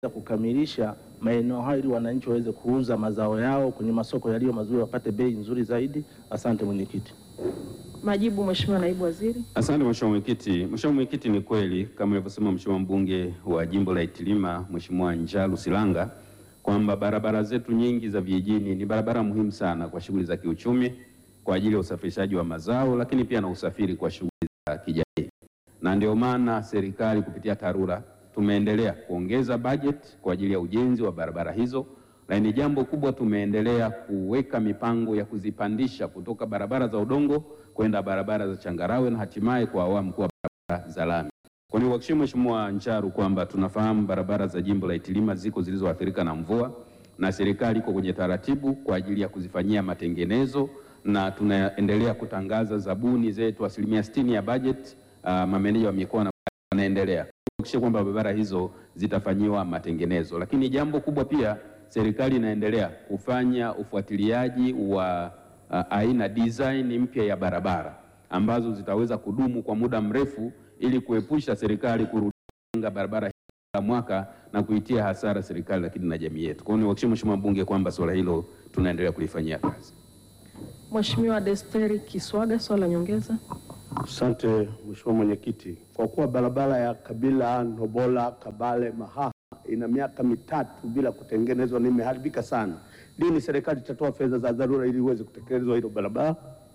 kukamilisha maeneo hayo ili wananchi waweze kuuza mazao yao kwenye masoko yaliyo mazuri, wapate bei nzuri zaidi. Asante mwenyekiti. Majibu, Mheshimiwa Naibu Waziri. Asante Mheshimiwa Mwenyekiti. Mheshimiwa Mwenyekiti, ni kweli kama alivyosema Mheshimiwa mbunge wa jimbo la Itilima Mheshimiwa Njalu Silanga kwamba barabara zetu nyingi za vijijini ni barabara muhimu sana kwa shughuli za kiuchumi kwa ajili ya usafirishaji wa mazao, lakini pia na usafiri kwa shughuli za kijamii, na ndio maana serikali kupitia TARURA tumeendelea kuongeza bajeti kwa ajili ya ujenzi wa barabara hizo, lakini jambo kubwa tumeendelea kuweka mipango ya kuzipandisha kutoka barabara za udongo kwenda barabara za changarawe na hatimaye kwa awamu kuwa barabara za lami. Kwa hiyo kuhakikishia Mheshimiwa Ncharu kwamba tunafahamu barabara za jimbo la Itilima ziko zilizoathirika na mvua na serikali iko kwenye taratibu kwa ajili ya kuzifanyia matengenezo na tunaendelea kutangaza zabuni zetu asilimia sitini ya bajeti. Uh, mameneja wa mikoa na wanaendelea kuhakikisha kwamba barabara hizo zitafanyiwa matengenezo, lakini jambo kubwa pia serikali inaendelea kufanya ufuatiliaji wa uh, aina design mpya ya barabara ambazo zitaweza kudumu kwa muda mrefu ili kuepusha serikali kurudia barabara hii kila mwaka na kuitia hasara serikali lakini na jamii yetu. Kwa hiyo niwahakikishie Mheshimiwa mbunge kwamba suala hilo tunaendelea kulifanyia kazi. Mheshimiwa Desteri Kiswaga, swali la nyongeza. Asante Mheshimiwa Mwenyekiti, kwa kuwa barabara ya Kabila Nobola Kabale Mahaha ina miaka mitatu bila kutengenezwa na imeharibika sana, lini serikali itatoa fedha za dharura ili iweze kutekelezwa hilo barabara?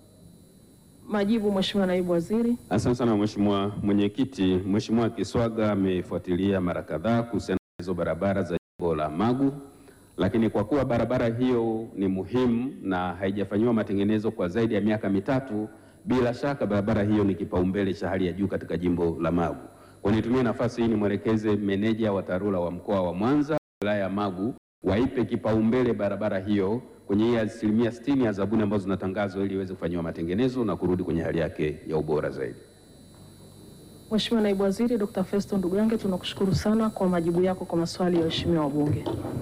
Majibu, Mheshimiwa Naibu Waziri. Asante sana Mheshimiwa Mwenyekiti. Mheshimiwa Kiswaga amefuatilia mara kadhaa kuhusiana na hizo barabara za jimbo la Magu, lakini kwa kuwa barabara hiyo ni muhimu na haijafanyiwa matengenezo kwa zaidi ya miaka mitatu, bila shaka barabara hiyo ni kipaumbele cha hali ya juu katika jimbo la Magu. Kwa nitumie nafasi hii nimwelekeze meneja wa TARURA wa mkoa wa Mwanza, wilaya ya Magu, waipe kipaumbele barabara hiyo kwenye hii asilimia sitini ya zabuni ambazo zinatangazwa ili iweze kufanyiwa matengenezo na kurudi kwenye hali yake ya ubora zaidi. Mheshimiwa Naibu Waziri Dr. Festo Ndugange, tunakushukuru sana kwa majibu yako kwa maswali ya waheshimiwa wabunge.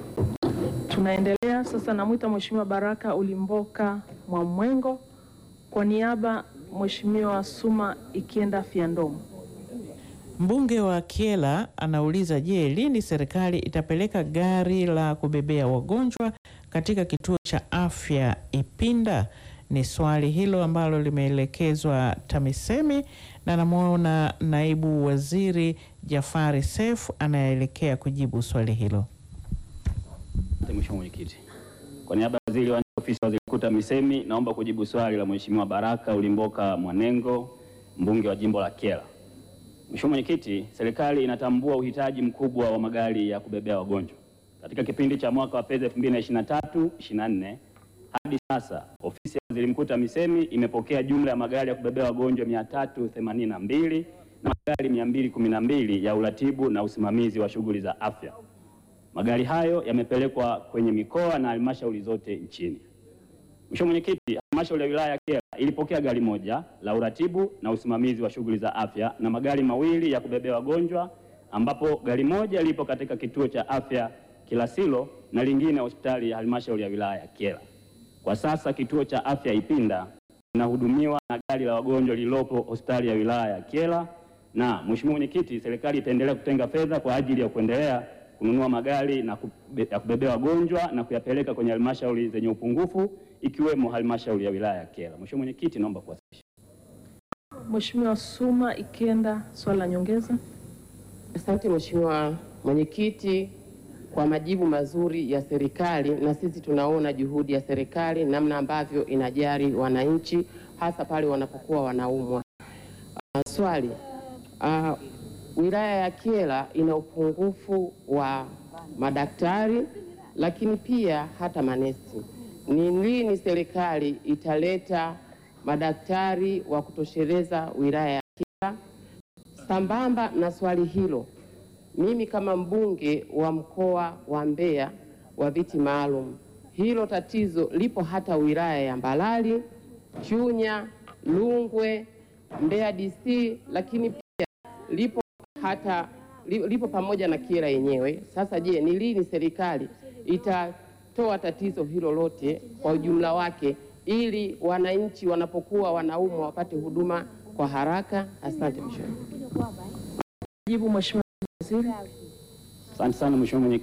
Tunaendelea sasa, namwita Mheshimiwa Baraka Ulimboka Mwamwengo kwa niaba Mheshimiwa Suma Ikienda Fyandomo. Mbunge wa Kyela anauliza, je, lini serikali itapeleka gari la kubebea wagonjwa katika kituo cha afya Ipinda? Ni swali hilo ambalo limeelekezwa TAMISEMI na namwona naibu waziri Jafari Seif anayeelekea kujibu swali hilo. Mheshimiwa Mwenyekiti, kwa niaba ya waziri wa ofisi ya waziri mkuu TAMISEMI naomba kujibu swali la Mheshimiwa Baraka Ulimboka Mwanengo, mbunge wa jimbo la Kyela. Mheshimiwa Mwenyekiti, serikali inatambua uhitaji mkubwa wa magari ya kubebea wagonjwa. Katika kipindi cha mwaka wa fedha 2023/24 hadi sasa, ofisi ya waziri mkuu TAMISEMI imepokea jumla ya magari ya kubebea wagonjwa 382 na magari 212 ya uratibu na usimamizi wa shughuli za afya. Magari hayo yamepelekwa kwenye mikoa na halmashauri zote nchini. Mheshimiwa Mwenyekiti, halmashauri ya wilaya ya Kyela ilipokea gari moja la uratibu na usimamizi wa shughuli za afya na magari mawili ya kubebea wagonjwa, ambapo gari moja lipo katika kituo cha afya Kilasilo na lingine hospitali ya halmashauri ya wilaya ya Kyela. Kwa sasa kituo cha afya Ipinda kinahudumiwa na gari la wagonjwa lililopo hospitali ya wilaya ya Kyela, na Mheshimiwa Mwenyekiti, serikali itaendelea kutenga fedha kwa ajili ya kuendelea kununua magari na kube, ya kubebea wagonjwa na kuyapeleka kwenye halmashauri zenye upungufu ikiwemo halmashauri ya wilaya ya Kyela. Mheshimiwa Mwenyekiti, naomba kuwasilisha. Mheshimiwa Suma Ikienda, swali la nyongeza. Asante Mheshimiwa Mwenyekiti kwa majibu mazuri ya serikali, na sisi tunaona juhudi ya serikali namna ambavyo inajali wananchi hasa pale wanapokuwa wanaumwa. Uh, swali uh, wilaya ya Kyela ina upungufu wa madaktari lakini pia hata manesi. Ni lini serikali italeta madaktari wa kutosheleza wilaya ya Kyela? Sambamba na swali hilo, mimi kama mbunge wa mkoa wa Mbeya wa viti maalum, hilo tatizo lipo hata wilaya ya Mbalali, Chunya, Lungwe, Mbeya DC, lakini pia lipo hata lipo pamoja na Kyela yenyewe. Sasa je, ni lini serikali itatoa tatizo hilo lote kwa ujumla wake ili wananchi wanapokuwa wanaumwa wapate huduma kwa haraka? Asante mheshimiwa. Jibu Mheshimiwa Waziri. Asante sana Mheshimiwa Mwenyekiti.